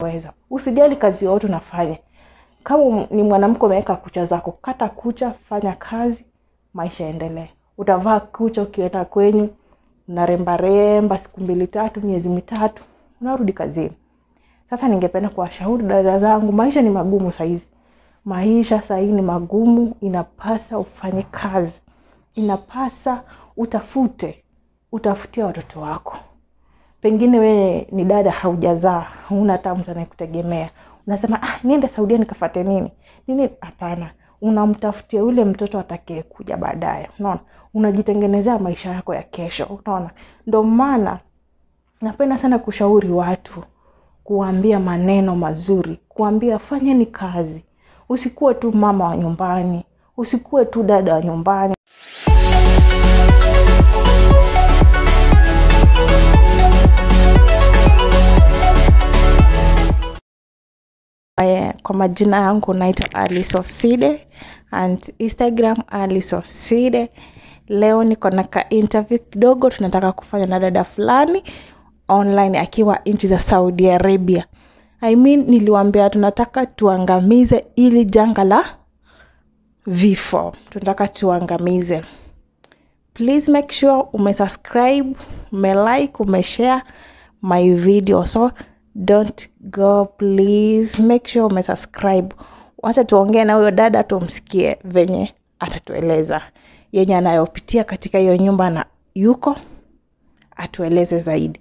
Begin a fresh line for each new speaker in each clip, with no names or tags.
weza usijali kazi yoyote unafanya kama ni mwanamke umeweka kucha zako kata kucha fanya kazi maisha yaendelee utavaa kucha ukienda kwenyu unarembaremba siku mbili tatu miezi mitatu unarudi kazini sasa ningependa kuwashauri dada zangu maisha ni magumu sahizi maisha sahii ni magumu inapasa ufanye kazi inapasa utafute utafutia watoto wako pengine wewe ni dada haujazaa huna hata mtu anayekutegemea unasema ah, niende saudia nikafate nini nini hapana unamtafutia yule mtoto atakaye kuja baadaye unaona unajitengenezea maisha yako ya kesho unaona ndo maana napenda sana kushauri watu kuambia maneno mazuri kuambia fanyeni kazi usikuwe tu mama wa nyumbani usikuwe tu dada wa nyumbani Eh, kwa majina yangu naitwa Alice Oside and Instagram Alice Oside. Leo niko na ka interview kidogo tunataka kufanya na dada fulani online akiwa nchi za Saudi Arabia. I mean, niliwaambia tunataka tuangamize ili janga la vifo, tunataka tuangamize. Please make sure umesubscribe, umelike, umeshare my video so don't go please make sure umesubscribe wacha tuongee na huyo dada tumsikie venye atatueleza yenye anayopitia katika hiyo nyumba na yuko atueleze zaidi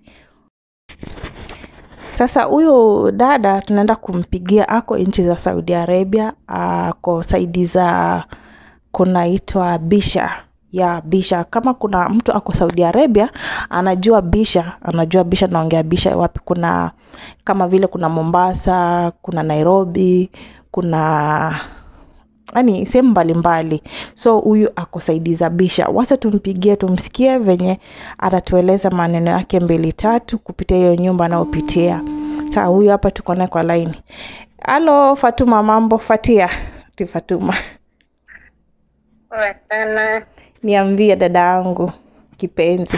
sasa huyu dada tunaenda kumpigia ako nchi za saudi arabia ako saidi za kunaitwa bisha ya bisha kama kuna mtu ako saudi arabia anajua bisha anajua bisha naongea bisha wapi kuna kama vile kuna mombasa kuna nairobi kuna yani sehemu mbalimbali so huyu ako saidi za bisha wasa tumpigie tumsikie venye atatueleza maneno yake mbili tatu kupitia hiyo nyumba anayopitia saa huyu hapa tuko naye kwa laini halo fatuma mambo fatia ti fatuma
Poa sana.
niambie dada yangu kipenzi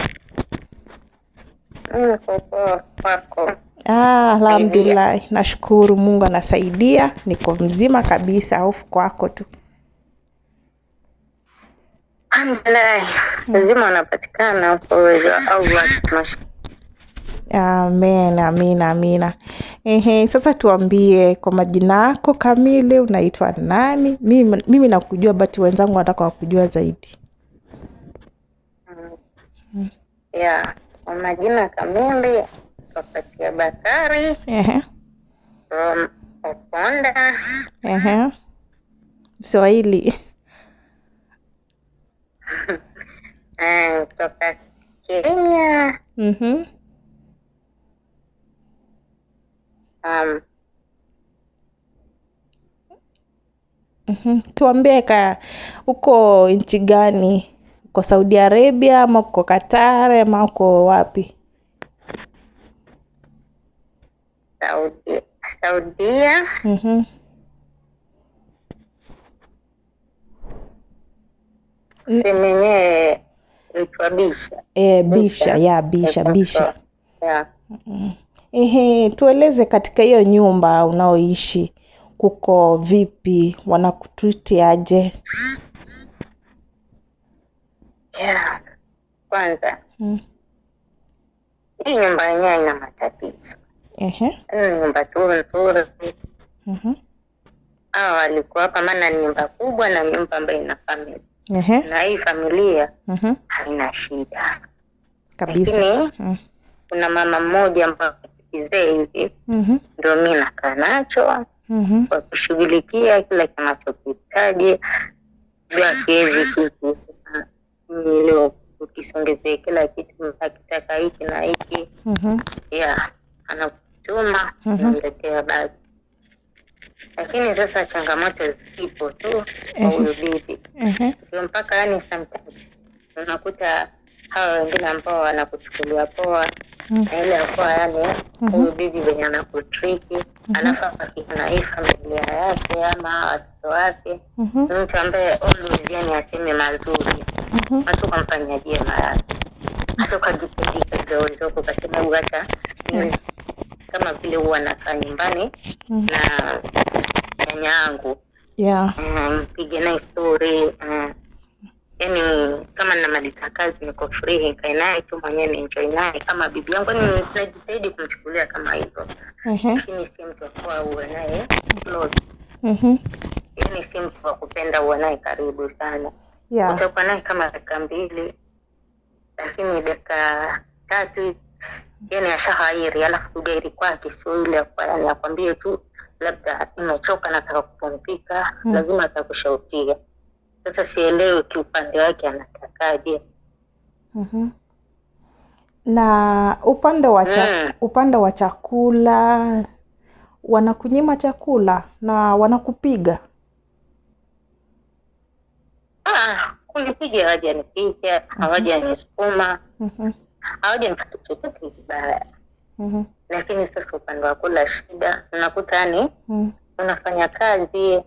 Niko poa kwako.
ah, alhamdulillah nashukuru mungu anasaidia niko mzima kabisa hofu kwako tu
Alhamdulillah. Lazima unapatikana kwa uwezo wa Allah. Mash-
amen amina amina Ehe, sasa tuambie kwa majina yako kamili unaitwa nani mimi, mimi nakujua bati wenzangu wanataka wakujua zaidi
Ya, kwa majina kamili Kapatia Bakari
Ehe,
from Okonda.
ehe. Swahili
eh, kutoka Kenya.
Mhm.
Um,
Mhm. tuambie ka uko nchi gani uko saudi arabia ama uko qatar ama uko wapi
Saudi, Saudia.
Mhm.
Sehemu yenyewe inaitwa Bisha.
E, bisha ya bisha
Iko
bisha
so- Ya.
Ehe, tueleze katika hiyo nyumba unaoishi kuko vipi wanakutriti aje
Ya. Kwanza
Mm.
hii nyumba yenyewe ina matatizo.
Ehe.
Ni nyumba tu nzuri.
Mhm.
Hawa walikuwa hapa, maana ni nyumba kubwa na nyumba ambayo ina familia,
Ehe.
na hii familia
Mhm.
haina shida,
kabisa
lakini
Mm.
kuna mama mmoja ambaye kizee hivi
Mhm.
ndio mi nakaa nacho
Mhm.
kwa kushughulikia kila kinachokihitaji juu akiwezi kitu. Sasa mimi leo ukisongezea kila kitu akitaka hiki na hiki,
Mhm.
ya anakutuma
Mhm.
unamletea basi. Lakini sasa changamoto zipo tu kwa
Ehe.
huyu bibi
Ehe.
ndio mpaka yani sometimes unakuta hawa wengine ambao wanakuchukulia poa
Mm.
na ile akuwa yani
Mhm.
huyu bibi venye anakutriki alafu akina na hii familia yake ama hawa watoto wake
Mhm.
ni mtu ambaye always yani aseme mazuri
Mhm.
hata ukamfanyia jema yake hata ukajipindika kidogo ukasema hebu acha niwe kama vile huwa nakaa nyumbani
Mm.
na nyanya yangu
yeah
Mm, mpige naye story mm. yani kama namaliza kazi niko free nikae naye tu mwenyewe nienjoy naye kama bibi yangu yani najitahidi kumchukulia kama hivyo
Ehe.
lakini si mtu akuwa uwe naye close
Mhm.
yani si mtu wa kupenda uwe naye karibu sana
yeah
utakuwa naye kama dakika mbili lakini dakika tatu yani ashahairi alafu kugairi kwake sio ile ya kwa- yani akwambie tu labda nimechoka nataka kupumzika
Mm.
lazima atakushautia sasa sielewi kiupande wake anatakaje
Mhm. na upande wa cha,
Mm.
upande wa chakula wanakunyima chakula na wanakupiga
ah, kunipiga hawajanipiga hawajanisukuma
Mhm.
hawajanipata chochote kibaya
Mhm.
lakini sasa upande wa kula shida unakuta yani
Mhm.
unafanya kazi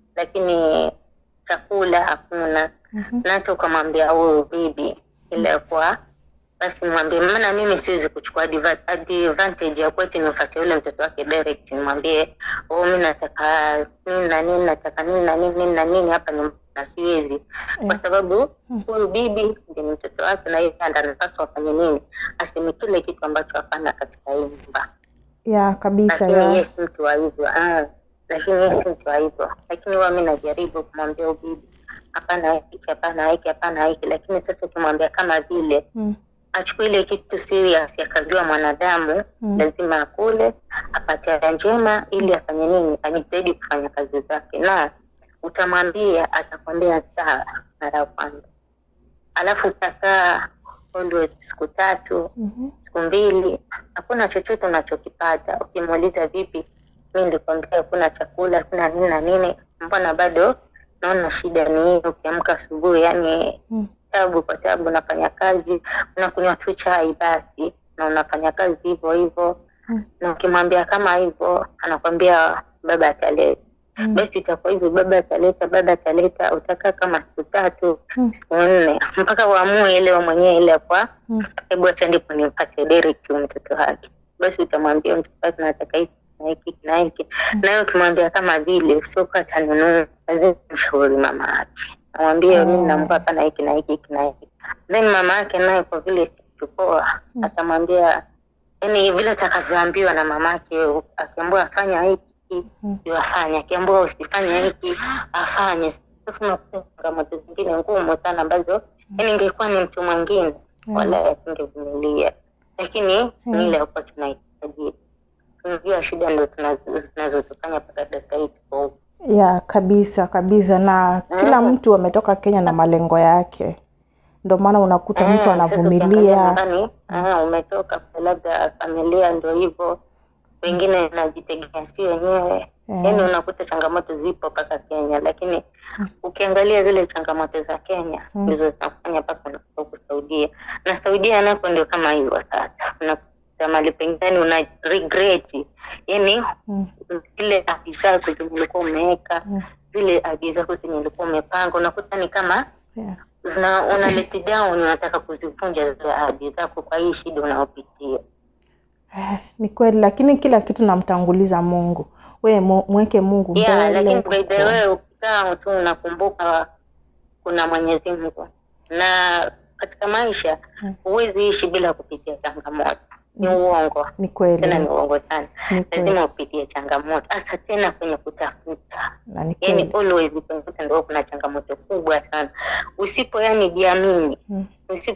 lakini chakula hakuna
Mhm.
nacho ukamwambia huyu bibi ile kwa basi mwambie maana mimi siwezi kuchukua adva- advantage ya kweti nimfuate yule mtoto wake direct nimwambie oh mi nataka nini na nini nataka nini na nini nini na nini hapa nyumbani na siwezi kwa
Eh.
sababu
Mm.
huyu bibi ndi mtoto wake na yeye ndo anapaswa afanye nini aseme kile kitu ambacho hapana katika hii nyumba
ya kabisa
lakini
ya
yeye si mtu wa hivyo ah, lakini yeye si mtu wa hivyo lakini huwa mi najaribu kumwambia ubibi hapana hiki hapana hiki hapana hiki lakini sasa ukimwambia kama vile
Mm.
achukue ile kitu serious akajua mwanadamu
Mm.
lazima akule apate afya njema ili afanye nini ajitahidi kufanya kazi zake na utamwambia atakwambia sawa mara ya kwanza alafu utakaa always siku tatu
Mhm.
siku mbili hakuna chochote unachokipata ukimuuliza vipi mi nilikwambia hakuna chakula hakuna nini na nini mbona bado naona shida ni hii ukiamka asubuhi yani
Mm.
tabu kwa tabu unafanya kazi unakunywa tu chai basi na unafanya kazi hivyo hivyo
Mm.
na ukimwambia kama hivyo anakwambia baba ataleta
Mm.
basi itakuwa hivyo baba ataleta baba ataleta utakaa kama siku tatu
Mm.
siku nne mpaka uamue ile wewe mwenyewe ile kwa
Mm.
hebu acha ndipo nimpate direct huyu mtoto wake basi utamwambia mtoto wake nataka hiki na hiki na hiki naye ukimwambia kama vile usiokuwa atanunua lazima mshauri mama yake amwambie
Ah.
mimi nampa hapana hiki na hiki hiki na hiki then mama yake naye kwa vile sikupoa
Mm.
atamwambia yani vile atakavyoambiwa na mamake akiambiwa afanya hiki
Mm.
ndio afanye akiambiwa usifanye hiki afanye sasa unakuta changamoto zingine ngumu sana ambazo yani ingekuwa ni mtu mwingine
Mm.
wala asingevumilia lakini
Mm.
ni ile yakuwa tunahitaji tunajua shida ndo tunazo- zinazotufanya mpaka dakika hii tuko huku
ya kabisa kabisa na kila
Mm.
mtu ametoka Kenya na malengo yake ndio maana unakuta mtu
Eh, sasa
anavumilia
ukiangalia nyumbani, ah, umetoka kwa labda familia ndo hivyo wengine najitegemea si wenyewe
Eh.
yaani unakuta changamoto zipo mpaka kenya lakini ukiangalia zile changamoto za kenya
Mm.
ndizo zinafanya mpaka unafika huku saudia na saudia nako ndio kama hivyo sasa unakuta mali pengine una regret yani
Mm.
zile ahadi zako zenye ulikuwa umeweka
Mm.
zile ahadi zako zenye ulikuwa umepanga unakuta ni kama
Yeah.
zina una let down unataka kuzivunja zile ahadi zako kwa hii shida unaopitia
Eh, ni kweli lakini kila kitu namtanguliza Mungu we mu- mweke Mungu
yeah,
mbele
lakini by the way ukikaa tu unakumbuka kuna mwenyezi mungu na katika maisha
Mm.
huwezi ishi bila kupitia changamoto ni
Mm.
uongo
ni
tena ni
kweli
uongo sana
ni kweli
lazima upitie changamoto hasa tena kwenye kutafuta
na ni
yani
kweli
always kwenye kutafuta ndio kuna changamoto kubwa sana usipo yani jiamini
Mm.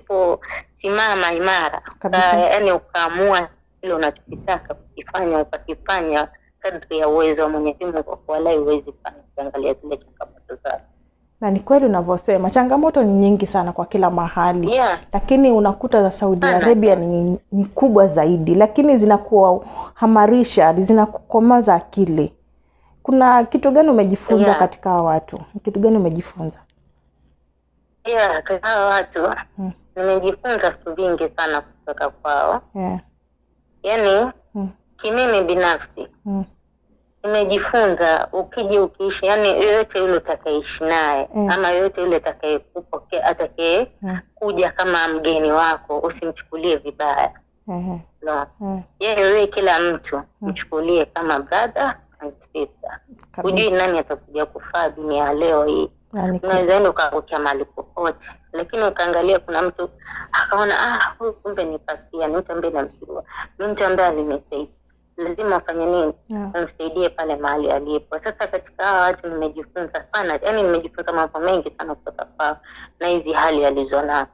usiposimama imara
Kabisa.
uka- yani ukaamua kile unachokitaka kukifanya ukakifanya kadri ya uwezo wa mwenyezi mungu walai huwezi fanya ukiangalia zile changamoto zake
na ni kweli unavyosema changamoto ni nyingi sana kwa kila mahali
yeah.
lakini unakuta za Saudi
Sana.
Arabia ni, ni kubwa zaidi, lakini zinakuhamarisha, zinakukomaza akili. Kuna kitu gani umejifunza
Yeah.
katika hawa watu? Kitu gani umejifunza?
yeah, kwa hawa watu
Mm.
nimejifunza vitu vingi sana kutoka kwao
Yeah.
yaani
Mm.
kimimi binafsi
Mm.
nimejifunza ukija ukiishi yani yoyote yule utakaishi naye
Mm.
ama yoyote yule atakayekupokea atakaye
Mm.
kuja kama mgeni wako usimchukulie vibaya
Ehe.
no.
Eh,
yeye wewe kila mtu mchukulie kama brother and sister hujui
kabisa.
nani atakuja kufaa dunia ya leo hii
Yaani
unaweza enda ukaangukia mahali popote lakini ukaangalia kuna mtu akaona ah huyu kumbe nipatia ni mtu ambaye namjua ni mtu ambaye alinisaidia lazima ufanye nini
Yeah.
umsaidie pale mahali alipo sasa katika hawa watu nimejifunza sana yani nimejifunza mambo mengi sana kutoka kwao na hizi hali alizonazo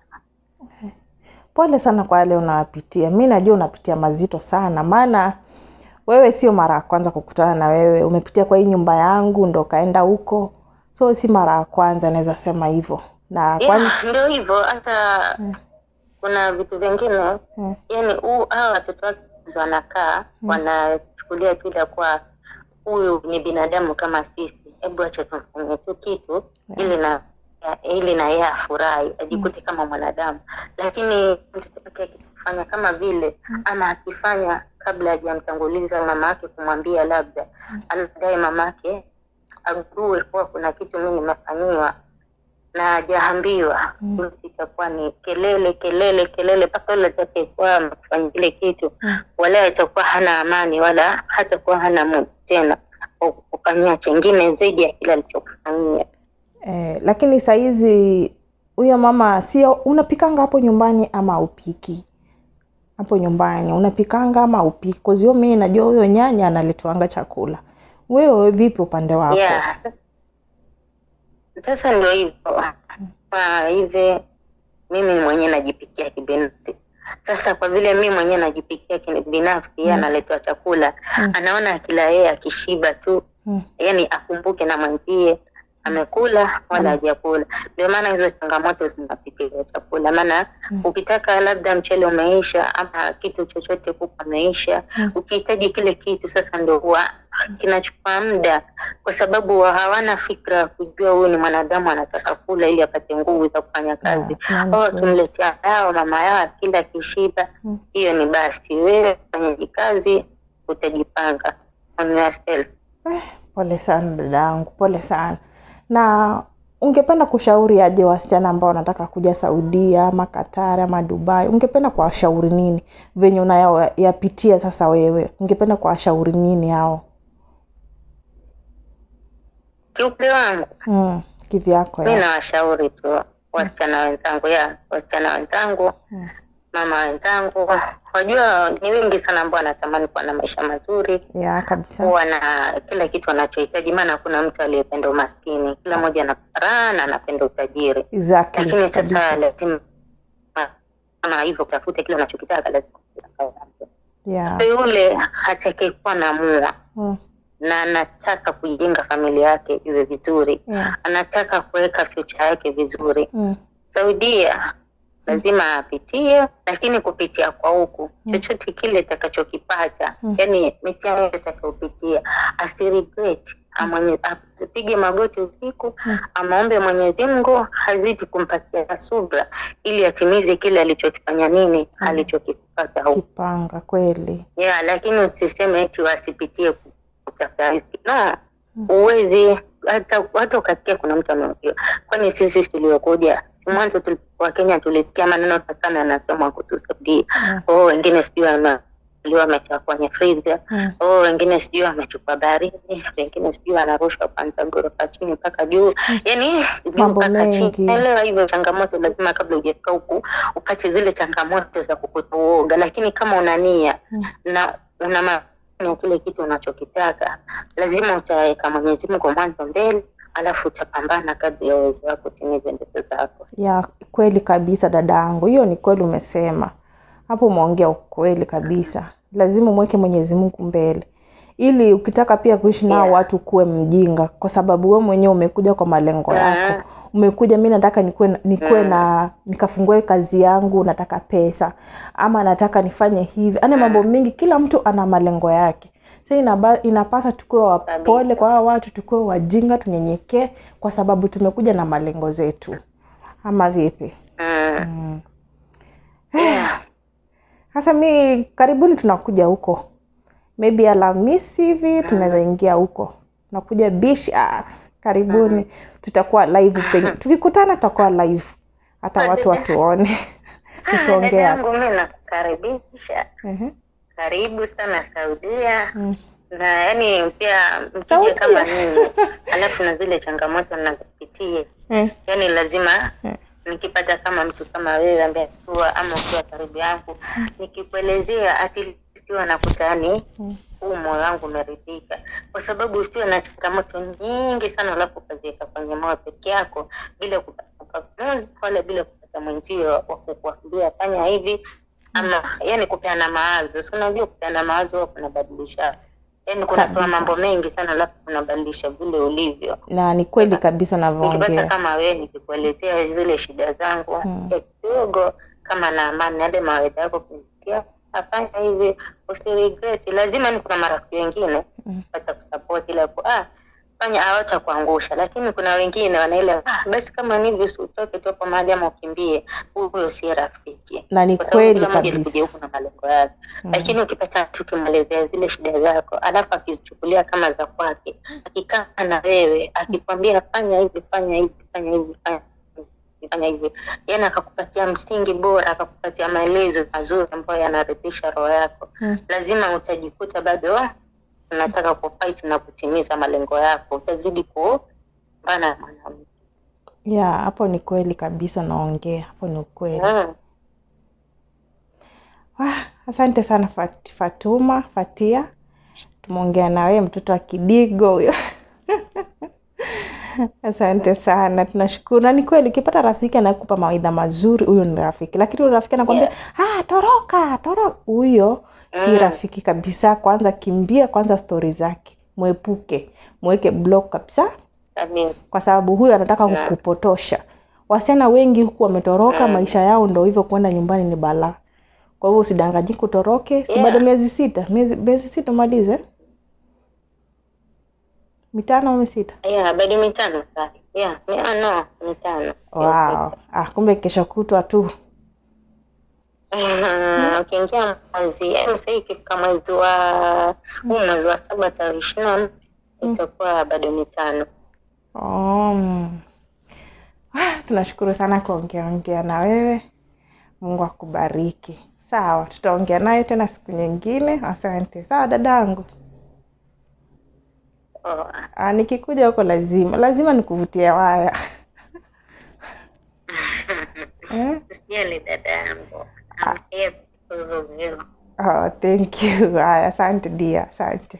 Pole sana kwa yale unawapitia. Mi najua unapitia mazito sana, maana wewe sio mara ya kwanza kukutana na wewe. Umepitia kwa hii nyumba yangu ndo ukaenda huko, so si mara ya kwanza, naweza sema hivyo. Na kwani
yeah, ndio hivyo hata kuna vitu vingine
eh,
yani huu hawa watoto wake wanakaa wanachukulia tu ile kuwa huyu ni binadamu kama sisi hebu acha tumfanyie tu kitu ili na ili na yeye afurahi ajikute kama mwanadamu lakini mtoto wake akifanya kama vile ama akifanya kabla hajamtanguliza mama yake kumwambia labda anadai mama yake agundue kuwa kuna kitu mi nimefanyiwa na hajaambiwa basi itakuwa ni kelele kelele kelele mpaka yule atakayekuwa amefanya kile kitu wala atakuwa hana amani wala hatakuwa hana muda tena wa kufanyia chengine zaidi ya kile alichokufanyia
eh, lakini sahizi huyo mama sio unapikanga hapo nyumbani ama upiki hapo nyumbani unapikanga ama upiki kozio mi najua huyo nyanya analetwanga chakula wewe vipi upande wako
yeah sasa, sasa ndio hivyo kwa hivi mimi mwenyewe najipikia kibinafsi sasa kwa vile mi mwenyewe najipikia kibinafsi yeye analetwa chakula anaona akila yeye akishiba tu
Mm.
yani akumbuke na mwenzie amekula wala hajakula ndio maana hizo changamoto zinapitia chakula maana ukitaka labda mchele umeisha ama kitu chochote kuku ameisha ukihitaji kile kitu sasa ndo huwa kinachukua muda kwa sababu hawana fikra ya kujua huyu ni mwanadamu anataka kula ili apate nguvu za kufanya kazi
Yeah,
au
yani
akimletea dawa mama yao akila kishiba
Mm.
hiyo ni basi wewe fanyaji kazi utajipanga on yourself
Eh, pole sana dada yangu, pole sana. Na ungependa kushauri aje wasichana ambao wanataka kuja Saudia ama Katari ama Dubai? Ungependa kuwashauri nini venye unayapitia sasa wewe? Ungependa kuwashauri nini hao?
kiupande wangu
Mm, kivyako
mi
ya.
nawashauri tu wasichana wenzangu ya wasichana wenzangu
Mm.
mama wenzangu wajua ni wengi sana ambao wanatamani kuwa na maisha mazuri
Ya kabisa.
kuwa na kila kitu wanachohitaji maana hakuna mtu aliyependa umaskini kila mmoja ana raha na anapenda utajiri
Exactly.
lakini sasa
kabisa.
lazima kama hivyo utafute kile unachokitaka lazima
Yeah.
yule atakayekuwa na mua
Mm.
na anataka kujenga familia yake iwe vizuri
Yeah.
anataka kuweka future yake vizuri
Mm.
saudia lazima apitie lakini kupitia kwa huku chochote kile atakachokipata
Mm.
yani mitihani yote atakayopitia asiregret amwenye apige magoti usiku
Mm.
amaombe mwenyezi mungu hazidi kumpatia subra ili atimize kile alichokifanya nini alichokipata huku
Kipanga kweli.
yeah, lakini usiseme eti wasipitie kutafuta riziki no huwezi hata hata ukasikia kuna mtu ameokiwa kwani sisi tuliokuja si mwanzo tulipokuwa kenya tulisikia maneno sana yanasema kutusaidia
Mm.
oh wengine sijui wame- leo ametoka kwenye freezer
Mm.
oh wengine sijui wamechukua baharini wengine sijui wanarushwa kwanza ghorofa chini mpaka juu yani juu
Mambo
mpaka chini
mengi.
elewa hivyo changamoto lazima kabla hujafika huku upate zile changamoto za kukuta uoga lakini kama una nia
Mm.
na una ma- ya kile kitu unachokitaka lazima utaweka mwenyezi mungu mwanzo mbele alafu utapambana kadri ya uwezo wako utimize ndoto zako
ya kweli kabisa dada yangu hiyo ni kweli umesema hapo umeongea ukweli kabisa lazima umweke mwenyezi mungu mbele ili ukitaka pia kuishi nao
Yeah.
watu kuwe mjinga kwa sababu we mwenyewe umekuja kwa malengo yako
Mm.
umekuja mi nataka nikuwe, na- nikuwe na nikafungue kazi yangu nataka pesa ama nataka nifanye hivi yani mambo mingi kila mtu ana malengo yake sa inaba, inapasa tukuwe wapole kwa hawa watu tukuwe wajinga tunyenyekee kwa sababu tumekuja na malengo zetu ama vipi
mm.
mm.
yeah.
Sasa mi karibuni tunakuja huko, maybe Alhamisi hivi tunaweza ingia huko, tunakuja bish. Ah, karibuni, tutakuwa live penye tukikutana, tutakuwa live hata watu watuone.
dada
tukiongea
yangu mi nakukaribisha
Ehe.
karibu sana saudia
Mm.
na yani pia mkija
Saudia?
kama mimi alafu na zile changamoto nazopitia
Eh,
yani lazima
eh.
nikipata kama mtu kama wewe ambaye akiwa ama ukiwa karibu yangu nikikuelezea at least huwa nakutani
Mm.
huu moyo wangu umeridhika kwa sababu usiwe na changamoto nyingi sana alafu ukaziweka kwenye moyo peke yako bila kupata ufafanuzi wala bila kupata mwenzio wa kukuambia fanya hivi ama yani kupeana mawazo si unajua kupeana mawazo huwa kunabadilisha yani kunatoa
Kabisa.
mambo mengi sana alafu kunabadilisha vile ulivyo
na ni kweli kabisa
nikipata
unavyoongea
kama wewe nikikuelezea zile shida zangu
Mm.
ya kidogo kama na amani yale mawaidha yako kunitia afanya hivi usiregret lazima ni kuna marafiki wengine
Mm.
pata kusupport ile ku ah fanya hawata kuangusha lakini kuna wengine wanaile ah basi kama ni hivi utoke tu hapo mahali ama ukimbie huyo si rafiki
na ni
kwa sababu
kweli
kila mmoja alikuja
kabisa
huku na malengo yake
Mm.
lakini ukipata mtu ukimwelezea zile shida zako alafu akizichukulia kama za kwake akikaa na wewe akikwambia fanya hivi fanya hivi fanya hivi fanya hivi, fanya hivi yani akakupatia msingi bora akakupatia maelezo mazuri ambayo yanaridhisha roho yako
Mm.
lazima utajikuta bado unataka kufight na kutimiza malengo yako utazidi kupambana na mwanamke
ya hapo ni kweli kabisa unaongea hapo ni ukweli
mm.
Ah, asante sana Fat, Fatuma Fatia, tumeongea na wewe mtoto wa Kidigo huyo. Asante sana, tunashukuru. Na ni kweli ukipata rafiki anakupa mawaidha mazuri, huyo ni rafiki, lakini huyo rafiki anakwambia ah, toroka toroka, huyo si
Mm.
rafiki kabisa. Kwanza kimbia kwanza stori zake, mwepuke, mweke block kabisa,
Amin.
kwa sababu huyo anataka
Yeah.
kukupotosha. Wasichana wengi huku wametoroka,
Mm.
maisha yao ndo hivyo, kwenda nyumbani ni balaa. Kwa hivyo usidanganyike, utoroke. Si
Yeah.
bado miezi sita, miezi miezi sita umalize mitano au sita?
yeah bado mitano sasa yeah mi- ah, no mitano
Wow. Ah, kumbe kesho kutwa tu.
Ah, ukiingia mwezi yaani sahii ikifika mwezi wa huu mwezi wa saba tarehe ishirini na nne itakuwa bado mitano
Oh. mm. Ah, tunashukuru sana kuongea ongea na wewe. Mungu akubariki. Sawa, tutaongea naye tena siku nyingine. Asante. Sawa dadangu.
oh.
Ah, nikikuja huko lazima lazima nikuvutie waya. eh?
usijali dada yangu I'm here because of you.
Oh, thank you. Haya, asante dia, asante.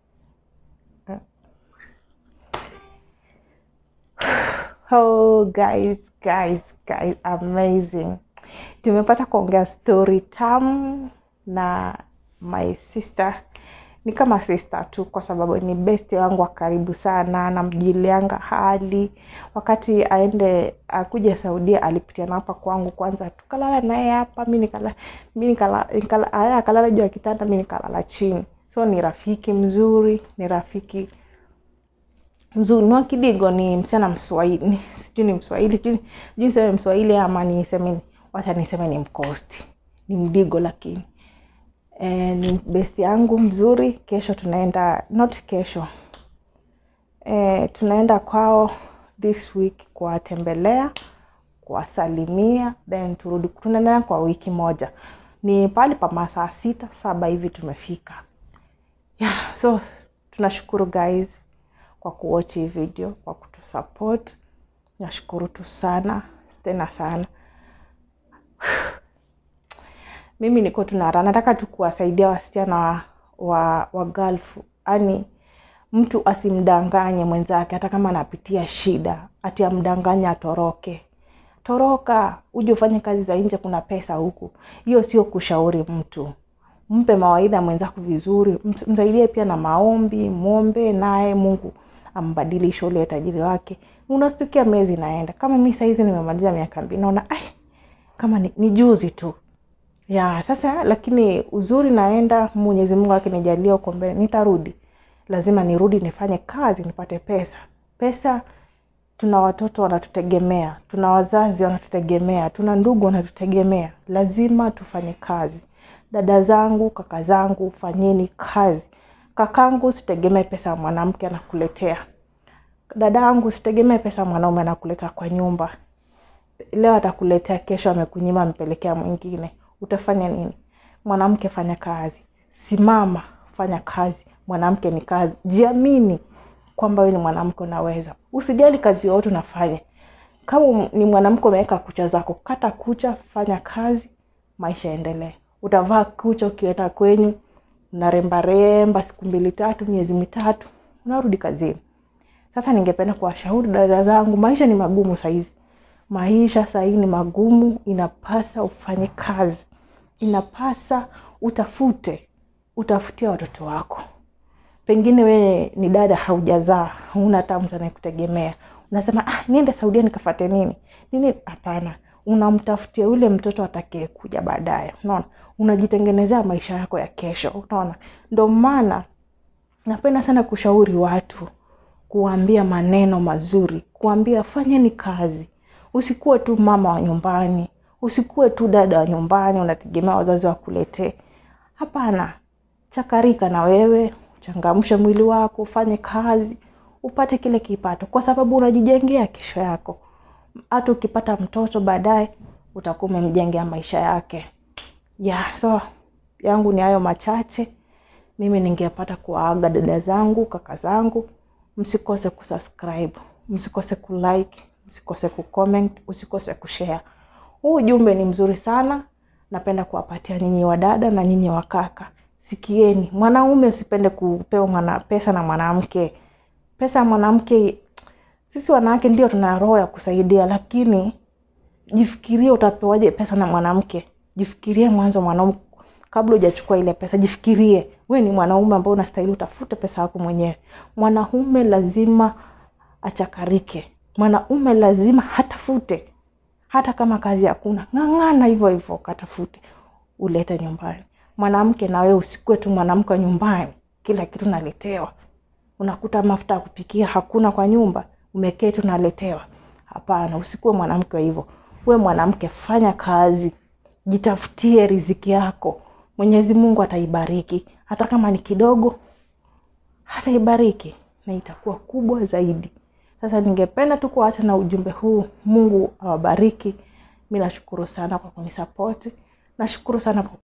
Oh, guys, guys, guys, amazing. Tumepata kuongea story tamu na my sister. Ni kama sister tu kwa sababu ni besti wangu wa karibu sana, namjulianga hali. Wakati aende akuja Saudia alipitia na hapa kwangu kwanza, tukalala naye hapa, mi nikala mi nikala, nikala aya akalala juu ya kitanda, mi nikalala chini. So ni rafiki mzuri, ni rafiki mzuri. Noa Kidigo ni msichana Mswahili, sijui ni Mswahili, sijui sijui niseme Mswahili ama niseme ni- wacha niseme ni Mkosti, ni Mdigo lakini e, ni besti yangu mzuri. Kesho tunaenda not kesho e, tunaenda kwao this week kuwatembelea, kuwasalimia, then turudi. Tunaendelea kwa wiki moja, ni pale pa masaa sita saba hivi tumefika. Yeah, so tunashukuru guys kwa kuwatch hii video, kwa kutusupport. Nashukuru tu sana tena sana. Mimi niko tunara, nataka tu kuwasaidia wasichana wa, wa, wa Gulf, yani mtu asimdanganye mwenzake, hata kama anapitia shida, ati amdanganye atoroke. Toroka uje ufanye kazi za nje, kuna pesa huku. Hiyo sio kushauri mtu mpe mawaidha mwenzako vizuri, ms- msaidie pia na maombi, mwombe naye Mungu ambadilishe ule tajiri wake. Unastukia miezi inaenda, kama mi saizi nimemaliza miaka mbili, naona ai, kama ni, ni juzi tu ya sasa, lakini uzuri naenda, Mwenyezi Mungu akinijalia huko mbele nitarudi, lazima nirudi nifanye kazi nipate pesa. Pesa tuna watoto wanatutegemea, tuna wazazi wanatutegemea, tuna ndugu wanatutegemea. Lazima tufanye kazi. Dada zangu, kaka zangu, fanyeni kazi. Kakangu, usitegemee pesa ya mwanamke anakuletea. Dada yangu, usitegemee pesa ya mwanaume anakuleta kwa nyumba. leo atakuletea kesho amekunyima ampelekea mwingine utafanya nini mwanamke fanya kazi simama fanya kazi mwanamke ni kazi jiamini kwamba wewe ni mwanamke unaweza usijali kazi yoyote unafanya kama ni mwanamke umeweka kucha zako kata kucha fanya kazi maisha yaendelee utavaa kucha ukienda kwenyu unarembaremba siku mbili tatu miezi mitatu unarudi kazini sasa ningependa kuwashauri dada zangu maisha ni magumu sahizi maisha sahii ni magumu inapasa ufanye kazi inapasa utafute utafutie watoto wako pengine wewe ni dada haujazaa hauna hata mtu anayekutegemea unasema ah, niende saudia nikafate nini nini hapana unamtafutia yule mtoto atakaye kuja baadaye unaona unajitengenezea maisha yako ya kesho unaona ndo maana napenda sana kushauri watu kuwaambia maneno mazuri kuambia fanyeni kazi usikuwe tu mama wa nyumbani usikuwe tu dada wa nyumbani unategemea wazazi wakuletee hapana chakarika na wewe changamshe mwili wako ufanye kazi upate kile kipato kwa sababu unajijengea kesho yako hata ukipata mtoto baadaye utakuwa umemjengea maisha yake yeah, so yangu ni hayo machache mimi ningepata kuwaaga dada zangu kaka zangu msikose kusubscribe msikose kulike msikose kucomment usikose kushare huu ujumbe ni mzuri sana napenda kuwapatia nyinyi wadada na nyinyi wakaka sikieni mwanaume usipende kupewa mwana pesa na mwanamke pesa ya mwanamke sisi wanawake ndio tuna roho ya kusaidia lakini jifikirie utapewaje pesa na mwanamke jifikirie mwanzo mwanaume kabla hujachukua ile pesa jifikirie we ni mwanaume ambao unastahili utafute pesa yako mwenyewe mwanaume lazima achakarike mwanaume lazima hatafute hata kama kazi hakuna ng'ang'ana hivyo hivyo katafute ulete nyumbani mwanamke na wewe usikue tu mwanamke wa nyumbani kila kitu naletewa unakuta mafuta ya kupikia hakuna kwa nyumba umeketi unaletewa hapana usikuwe mwanamke wa hivyo we mwanamke fanya kazi jitafutie riziki yako mwenyezi mungu ataibariki hata kama ni kidogo hataibariki na itakuwa kubwa zaidi sasa ningependa tu kuacha na ujumbe huu mungu awabariki mi nashukuru sana kwa kunisapoti nashukuru sana kwa